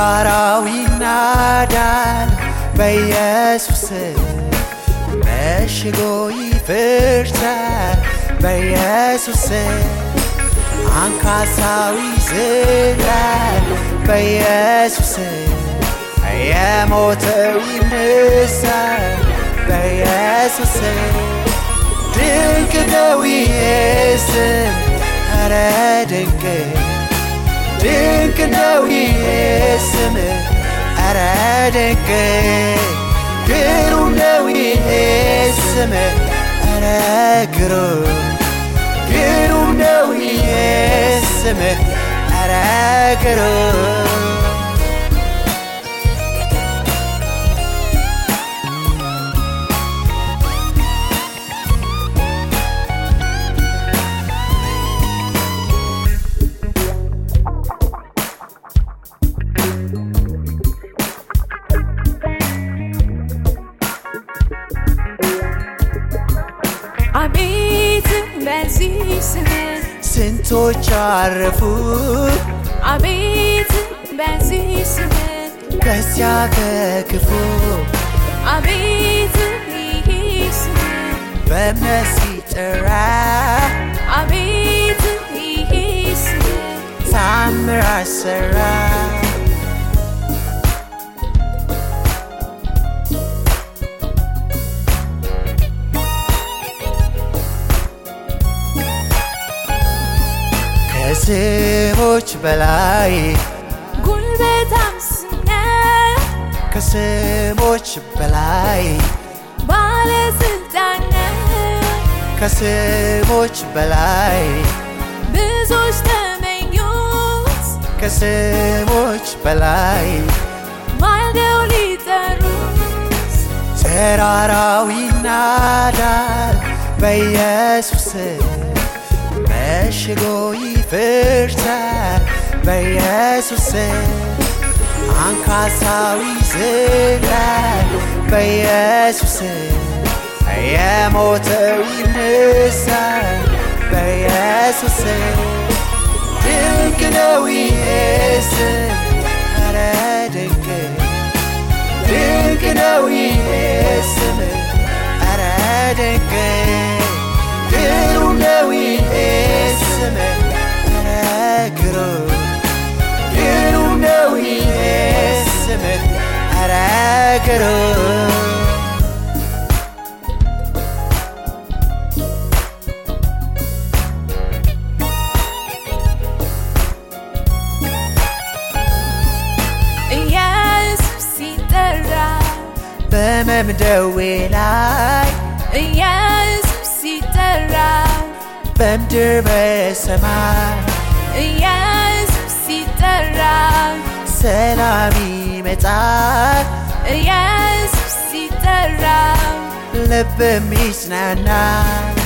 ተራራው ይናዳል በኢየሱስ መሽጎ ይፈርሳል በኢየሱስ አንካሳው ይዝላል በኢየሱስ የሞተው ይነሳል በኢየሱስ ድንቅ ነው ይሄ ስም ኧረ ድንቅ ድንቅ ነው ይሄ ስም ኧረ ድንቅ ግሩም ነው ይሄ ስም ኧረ ግሩም ግሩም ነው ይሄ ስም ኧረ ግሩም አቤት በዚህ ስም ስንቶች አረፉ አቤት በዚህ ስም ከዚያ ከክፉ አቤት ይህ ስም በእምነት ሲጠራ አቤት ይህ ስም ታምር አሰራ ከስሞች በላይ ጉልበታም ስም ነው ከስሞች በላይ ባለስልጣን ነው ከስሞች በላይ ብዙዎች ተመኙት ከስሞች በላይ ማልደው ሊጠሩት ተራራው ይናዳል በኢየሱስ መሽጎ ይፈርሳል በኢየሱስ አንካሳው ይዝላል በኢየሱስ የሞተው ይነሳል በኢየሱስ ድንቅ ነው ይሄ ስም ኧረ ድንቅ ድንቅ ነው ይሄ ስም ኧረ ድንቅ ግሩም ነው ይሄ ስም ኧረ ግሩም ግሩም ነው ይሄ ስም ኧረ ግሩም ኢየሱስ ሲጠራ በመምደዌ ላይ ኢየሱስ ሲጠራ በምድር በሰማይ ኢየሱስ ሲጠራ ሰላም ይመጣል ኢየሱስ ሲጠራ ልብም ይጽናናል